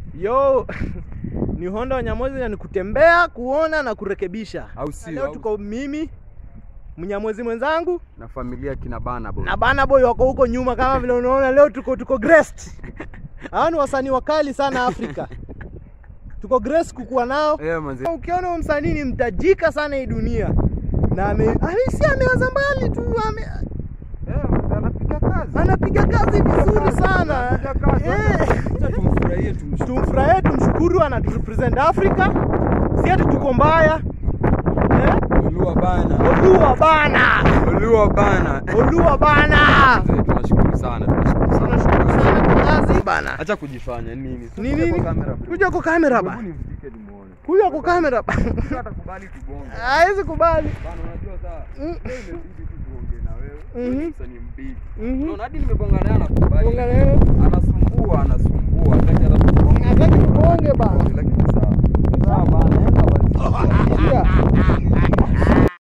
Yo, ni Honda Wanyamwezi na ni kutembea, kuona na kurekebisha. Au sio? Leo Au- tuko mimi Mnyamwezi mwenzangu na familia kina bana boy. na Bana Boy wako huko nyuma, kama vile unaona leo tuko tuko Grest. Hawa ni wasanii wakali sana Afrika. Tuko Grest kukuwa nao. Eh, manze. Ukiona huyu msanii ni mtajika sana hii dunia na ame, ame si ameanza mbali tu ame, Eh, manze, anapiga kazi. anapiga kazi vizuri sana Anapiga kazi. Eh. Acha tumfurahie tumshukuru. tumfurahie, tumshukuru, anaturepresent Africa, si ati tuko mbaya eh? Olua bana. Olua bana, Olua bana. Olua bana, Manze, tunashukuru sana. Tunashukuru sana. tunashukuru sana kwa kazi bana. Acha kujifanya nini? Ni nini? Kamera bro. Kuja kwa kamera Hebu bana, nimfike nimuone. kuja kwa kamera bana, Hata kubali tugonge. hawezi kubali. Bana unajua saa Mm. leo imebidi tu tuongee na wewe. Mhm. Wewe ni msanii mbili. Mhm. Unaona hadi nimegonga naye anakubali. Gonga leo. Anasumbua, anasumbua. Hataki